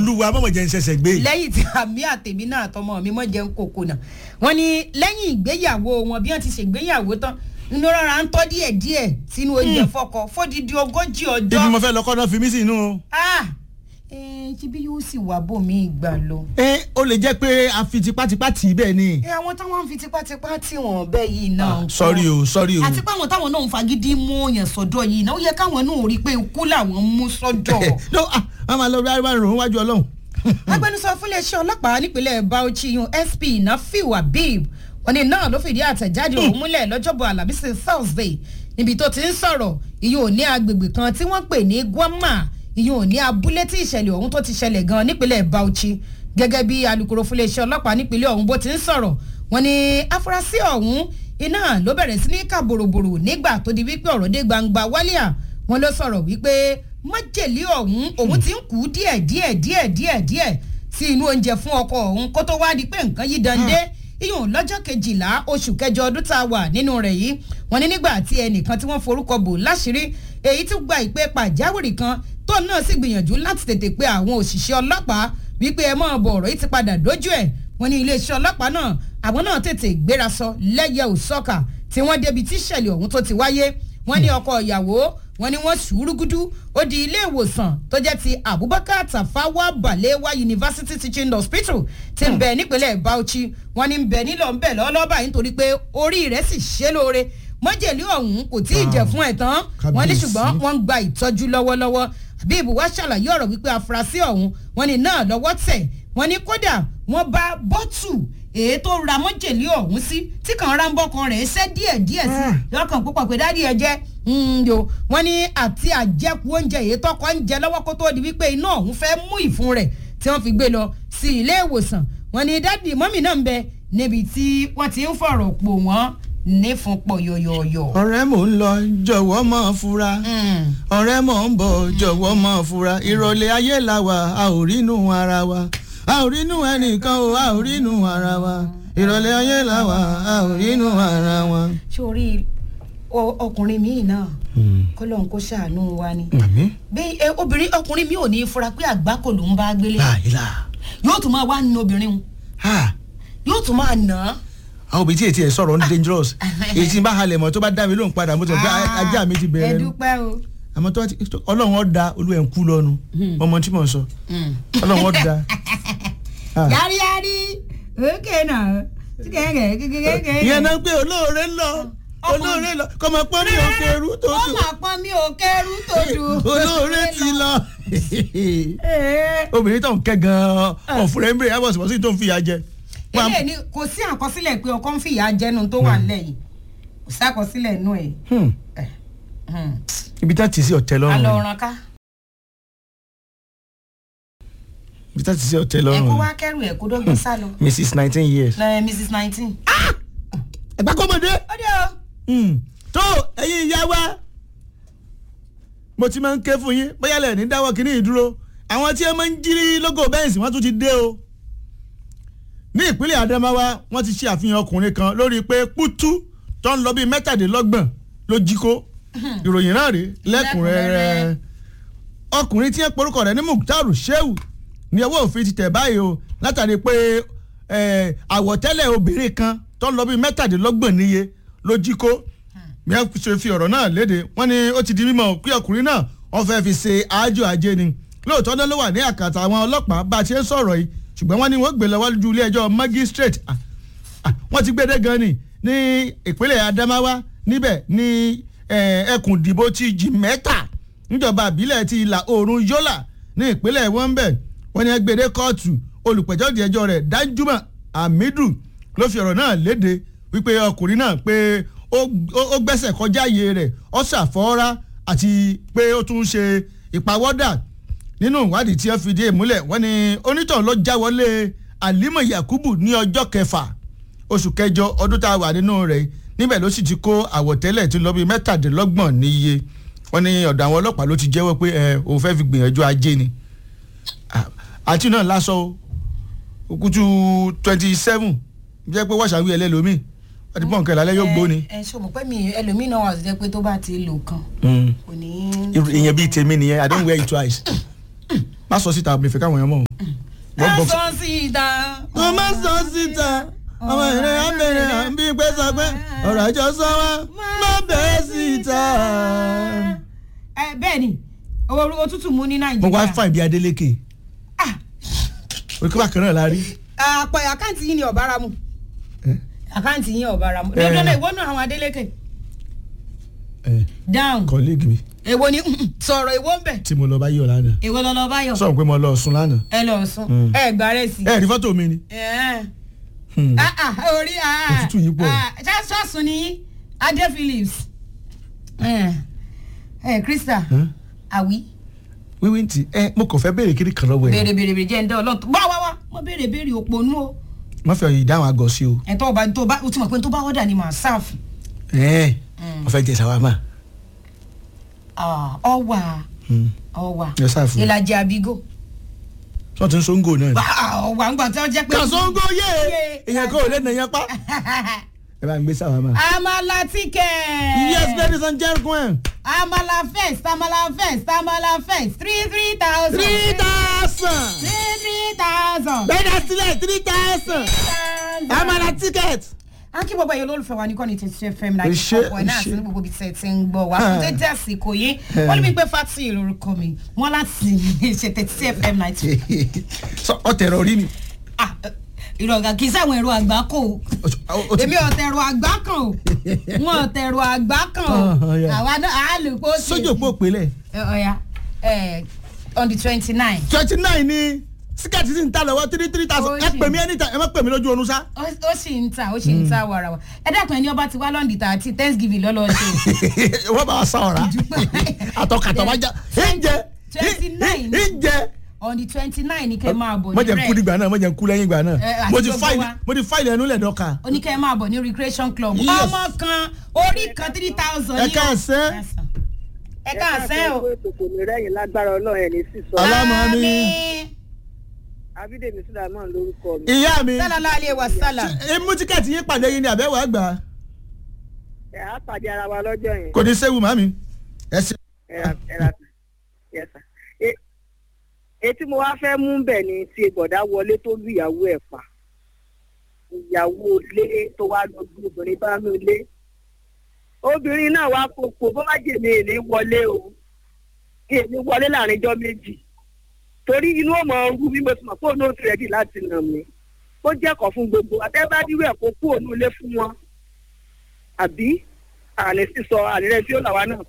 olúwa mọ̀mọ̀ jẹ́ ń ṣẹ̀ṣẹ̀ gbé. lẹ́yìn tí àmì àtẹ̀mí náà àtọmọ mi mọ̀ jẹun kòkò náà wọ́n ní lẹ́yìn ìgbéyàwó wọn bí wọ́n ti ṣègbéyàwó tán inú rárá ń tọ́ díẹ̀ díẹ̀ sínú oúnjẹ fọkọ fódìdí ogójì ọjọ́. ibi mo fẹ́ lọ kọ́ náà fi mí sí inú o. ah ẹ ṣe bí yóò sì wà bòmí ìgbà lọ. ẹ ó lè jẹ́ pé a fi tipátipá tì í bẹ́ẹ̀ ni. ẹ àwọn táwọn ń fi tipátipá tí wọn bẹ́ẹ̀ yìí náà. Ah, ń kọ́. sorry o sorry o. àti pé àwọn táwọn náà ń fagídí mú yẹn sọ́dọ̀ yìí náà ó yẹ káwọn náà rí i pé ikú làwọn mú sọ́dọ̀. no ah a máa lọ rí àrùn wájú ọlọ́run. agbẹnusọ fúnléeṣẹ́ ọlọ́pàá nípínlẹ̀ Bauchi yun SP Nafiu Habib wọn ni náà ló fìdí àtẹ̀jáde òun múlẹ̀ lọ́jọ́bọ̀ alábísí Thursday níbi tó ti ń sọ̀rọ̀ ìyẹn ò ní agbègbè kan tí wọ́n pè ní Gwama ìyẹn ò ní abúlé tí ìṣẹ̀lẹ̀ ọ̀hún tó ti ṣẹlẹ̀ gan nípínlẹ̀ Bauchi gẹ́gẹ́ bí alukoro fúnléeṣẹ́ ọlọ́pàá nípínlẹ̀ ọ̀hún bó ti ń sọ̀rọ̀ wọn ni afurasí ọ̀hún iná ló bẹ̀rẹ̀ sí ní kà bòròbòrò nígbà tó di wípé ọ̀rọ̀ dé gbangba wálíà wọn ló sọ̀rọ̀ wípé májèlé ọ̀hún òun ti ń kú díẹ̀ díẹ̀ díẹ̀ díẹ̀ díẹ̀ sí inú oúnjẹ fún ọkọ ọ̀hún kó tó wá di pé nǹkan yìí dande iyùn lọ́jọ́ kejìlá oṣù kẹjọ ọdún tá a wà nínú rẹ̀ yìí wọ́n ní nígbà tí ẹnìkan tí wọ́n forúkọ bò láṣìírí èyí tí gba ìpè pàjáwìrì kan tó náà sì gbìyànjú láti tètè pe àwọn òṣìṣẹ́ ọlọ́pàá wípé ẹ máa bọ̀ ọ̀rọ̀ yìí ti padà dójú ẹ̀ wọ́n ní iléeṣẹ́ ọlọ́pàá náà àwọn náà tètè gbéra sọ lẹ́yẹ òsọ́kà tí wọ́n débi tí ìṣẹ̀lẹ̀ ọ̀hún tó ti wáyé wọ́n ní ọkọ ìyàwó wọ́n ní wọ́n sùúrùgùdù ó di ilé ìwòsàn tó jẹ́ ti Abubakar Tafawa Balewa University Teaching Hospital ti ń bẹ nípínlẹ̀ Bauchi wọ́n ní ń bẹ nílò ń bẹ lọ́wọ́lọ́wọ́ báyìí nítorí pé orí rẹ̀ sì ṣe lóore mọ́jèlé ọ̀hún kò tí ì jẹ́ fún ẹ̀ tán wọ́n ní Kábíyèsí. ṣùgbọ́n wọ́n ń gba ìtọ́jú lọ́wọ́lọ́wọ́ Habib wá ṣàlàyé ọ̀rọ̀ wípé afurasí ọ̀hún wọ́n ní náà lọ́wọ́ tẹ̀ wọ́n ní kódà wọ́n bá bọ́tù èyí tó ra mọ́jèlé ọ̀hún sí tí kàn ra ń bọ́kan rẹ̀ ṣẹ́ díẹ̀ díẹ̀ sí lọ́kàn púpọ̀ pé dádì ẹ jẹ́ yo wọ́n ní àti àjẹkù oúnjẹ èyí tọkọ ń jẹ lọ́wọ́ kó tó di wípé iná ọ̀hún fẹ́ mú ìfun rẹ̀ tí wọ́n fi gbé lọ sí ilé ìwòsàn wọ́n ní dádì mọ́mì náà ń bẹ níbi tí wọ́n ti ń fọ̀rọ̀ pò wọ́n nífun pọ̀ yọ̀yọ̀yọ̀. ọ̀rẹ́ mò ń lọ jọ̀wọ́ mọ̀ fura ọ̀rẹ́ mò ń bọ̀ jọ̀wọ́ mọ̀ fura ìrọ̀lẹ́ ayé la wà a ò rínú ara wa a ò rínú ẹnìkan o a ò rínú ara wa ìrọ̀lẹ́ ayé la wà a ò rínú ara wa. sórí ọ- ọkùnrin míì náà kó lóun kó ṣàánú wa ni. màmí bí ẹ, obìnrin ọkùnrin mi ò ní fura pé àgbákò ló ń bá gbélé láìla yóò tún máa wá nu obìnrin un yóò tún máa nà án. àwọn òbí tí ètí ẹ̀ sọ̀rọ̀ ń dangerous èyí tí n bá halẹ̀ mọ́ tó bá dá mi lóhùn padà mo ti gbé ajá mi ti ẹ bẹ̀rẹ̀ nu dúpẹ́ o. àmọ́ tó bá ti ọlọ́run ọ̀ da olú ẹ̀ ń kú lọ́nu ọmọ tí mò ń sọ ọlọ́run ọ̀ da. Ah. yáríyárí òkè náà kíkẹ́kẹ́ kíkẹ́kẹ́. ìyẹn náà pé olóore ń lọ olóore lọ kọ́mọ pọ́n ní òkè eru tó ó dùn mà pọ́n mi ò kẹ́rù tó dùn. olóore ti lọ. Ee. obìnrin tó ń kẹ́ gan-an ọ̀fùrẹ́ ń bèrè ẹ̀ bọ̀ sí bọ́sí tó ń fìyà jẹ. eléyìí ni kò sí àkọsílẹ̀ pé ọkọ ń fìyà jẹnu tó wà nílẹ̀ yìí kò sí àkọsílẹ̀ inú ẹ̀. Hmm. ibi tá ti sí ọ̀tẹ̀ lọ́rùn alọ ni. ọ̀ràn ká ibi tá ti sí ọ̀tẹ̀ ẹ kó lọ́rùn wá kẹrù ẹ kó dọ́gbọ́n sá lọ. ni. mrs nineteen years. ẹ mrs nineteen. ẹ̀gbá kọ́mọdé. ó dé o. Hmm. tó ẹ̀yin ìyá wa mo ti máa ń ké fún yín bóyá lẹ̀ ní dáwọ́ kínní ìdúró àwọn tí ẹ máa ń jírí lógo bẹ́ǹsì wọ́n tún ti dé o ní ìpínlẹ̀ Adamawa wọ́n ti ṣe àfihàn ọkùnrin kan lórí pé pútú tó ń lọ bíi mẹ́tàdínlọ́gbọ̀n ló jí kó ìròyìn náà rí lẹ́kùnrẹ́rẹ́ ọkùnrin tí ẹ porúkọ rẹ̀ ní Muktaru Shehu ní ọwọ́ òfin ti tẹ̀ báyìí o látàrí pé eh, àwọ̀tẹ́lẹ̀ obìnrin kan tó ń lọ bíi mẹ́tàdínlọ́gbọ̀n níye ló jí kó bí wọ́n ṣe fi ọ̀rọ̀ náà léde wọ́n ní ó ti di mímọ̀ pé ọkùnrin náà wọ́n fẹ́ fi ṣe àájò ajé ni lóòótọ́ náà ló wà ní àkàtà àwọn ọlọ́pàá bá a ṣe ń sọ̀rọ̀ yìí ṣùgbọ́n wọ́n ní wọ́n gbé lọ wájú ilé ẹjọ́ magistrate Ah, ah, wọ́n ti gbédé gan ni ní ìpínlẹ̀ Adamawa níbẹ̀ ní eh, ẹkùn ìdìbò ti Jimeta níjọba àbílẹ̀ ti ìlà oòrùn Yola ní ìpínlẹ̀ wọ́nbẹ̀ wọ́n ní gbédé kóòtù olùpẹ̀jọ́ di ẹjọ́ rẹ̀ Danjuma Hamidu ló fi ọ̀rọ̀ náà léde wípé ọkùnrin náà pé ó ó- ó gbẹ́sẹ̀ kọjá iye rẹ̀ ó ṣàfọ́ra àti pé ó tún ṣe ìpawọ́dà nínú ìwádìí tí wọ́n fi dé ìmúlẹ̀ wọ́n ní onítàn ló já wọlé Alima Yakubu ní ọjọ́ kẹfà oṣù kẹjọ ọdún tá a wà nínú rẹ̀ níbẹ̀ ló sì ti kó àwọ̀tẹ́lẹ̀ tó lọ bí mẹ́tàdínlọ́gbọ̀n níye wọ́n ní ọ̀dọ̀ àwọn ọlọ́pàá ló ti jẹ́wọ́ pé ẹ òun fẹ́ fi gbìyànjú ajé ni Ah, àti náà lásọ o òkútu twenty seven jẹ́ pé wọ́ṣàwí ẹlẹ́lómi wọ́n ti pọ̀ nǹkan ìlàlẹ́ yóò gbóni. ẹ ṣe mọ̀ pé mi ẹlòmíì náà wà sí jẹ́ pé tó bá ti lò kan kò ní. ìyẹn bíi tèmi nìyẹn I don't wear it twice. má sọ síta mi fẹ́ káwọn èèyàn mọ̀ wọ́n gbọ́ sọ síta. wọ́n má sọ síta ọmọ ìrìn àbẹ̀rẹ̀ bí pé sọ pé ọ̀rọ̀ àjọ sọ wá má bẹ̀rẹ̀ síta. ẹ bẹ́ẹ̀ ni ooru òtútù mú ní mo nàìjíríà. wá fà bí Adélékè Ah, orí kí bákan náà la rí. àpò àkáǹtì yìí ni ọ̀bára mu ẹ àkáǹtì yìí ọ̀bára mu. Eh. lọ́dọ̀ náà ìwọ náà àwọn Adélékè ẹ down kọ́líìgì mi èwo ni sọ̀rọ̀ èwo ń bẹ̀ tí mo lọ bá yọ̀ lánàá èwo lọ́lọ́ báyọ̀ sọ̀rọ̀ pé mo lọ sùn lánàá. ẹ lọ sùn Mm. ẹ gbà rẹ̀ sí. ẹ rí fọ́tò mi ni. ẹ Hmm. ah ah orí ah Òtútù yìí pọ̀. ah ṣáṣọ́ọ̀sùn ni yín Adé Phillips ẹ ẹ Krista Huh? àwí wíwí ntì ẹ mo kàn fẹ́ béèrè kiri kan lọ́wọ́ ẹ̀ béèrè béèrè béèrè jẹ́ ń dán ọlọ́tọ̀ wá wá wá mo béèrè béèrè òpònú o má fẹ́ ìdáhùn àgọ́ sí o. ẹ̀ tó bá tó bá o ti mọ̀ pé tó bá ọ̀dà ni màá sáàfù ẹ mo fẹ́ jẹ sàwámà. ọwà Hmm. ọwà Ẹ sáàfù. ìlàjì àbígò tí wọ́n ti ń sóńgò náà ni. ọwà ń gbà tí wọ́n jẹ́ pé. kàṣóńgò yé Yé. èèyàn kò lè nà yẹn pa. ẹ bá ń gbé sàwámà. amala tíkẹ̀. yes ladies and gentlemen amala first amala first amala first three three thousand. three thousand. three three thousand. bẹ́ẹ̀ni sílẹ̀ three thousand. amala ticket. a kí gbogbo ẹ̀yọ́ olólùfẹ́ wa ní kọ́ni twenty fm Ẹ náà ṣé, ọ̀pọ̀ náà ẹ sí ṣé. ní gbogbo ibi tẹ̀ ti ń gbọ́ wa Ah. fún dédé àsìkò yìí Eh. wọ́n ní wípé fati lórúkọ mi wọ́n láti ṣe thirty fm ninety. sọ ọtẹrọ rí mi. ìrọ̀gà kì í sáwọn ẹ̀rọ àgbá kò o ti èmi ọ̀tẹ̀rọ àgbá kan o wọn ọ̀tẹ̀rọ àgbá kan o Ah, yeah. àwa náà á lè kó sí. sójú òpó òpèlè. ọ̀ya ẹ̀, on the twenty nine twenty nine ni síkàtì sì ń ta lọ́wọ́ three three thousand Ó ẹ sì. pè mí anytime ẹ má pè mí lójú oorun sá. ó sì ń ta ó sì ń ta wàràwà ẹ dákun ẹni ọba ti wá lọ́ndì tààtì thanksgiving lọ́lọ́ ṣe. wọ́n bá wa sá ọ̀rá àtọkàtọ̀ wá já ìjẹ Twenty-nine. ìjẹ. on the twenty nine ní kẹ́ máa bọ̀ mo ní jẹ kú rẹ̀ nígbà náà mo jẹ kú lẹ́yìn ìgbà Eh, náà àti mo ti gbogbo fáìlì wa. mo ti fáìlì ẹnu lẹ́dọ̀ọ́ka. oníkẹ́ máa bọ̀ ní recreation club Yes. ọmọ kan orí kan three thousand. Ẹ káàsán. ẹ káàsán o. kò ní rẹ́yìn lágbára ọlọ́run ẹ̀ ní sísọ. Alámọ̀ ni. Àmín. abídèmí sùdàmọ́ lórúkọ mi. ìyá mi sallallahu alaihi wasallam. mú tíkẹ́ẹ̀tì yín pàdé yín ni àbẹ̀wò àgbà ẹ̀ á pàdé ara wa lọ́jọ́ yẹn. kò ní séwu màmí. ẹ ṣe. ẹ̀rà ẹ̀rà yẹ̀sà. etí mo wá fẹ́ mú bẹ̀ ni ti bọ̀dá wọlé tó lu ìyàwó ẹ̀ pa. ìyàwó ilé tó wá lọ bí obìnrin bá nù ilé. obìnrin náà wá kókó bó má jèmi èlé wọlé o. èmi wọlé láàrin ijọ́ méjì. torí inú ọmọ ọrú bí mo ti mọ̀ fóònù ó ti rẹ̀dí láti nà mí. ó jẹ́kọ̀ọ́ fún gbogbo àtẹ́bádìrú ẹ̀ kó kú òun ilé fún wọn. àbí àní sísọ àní rẹ tí ó làwa náà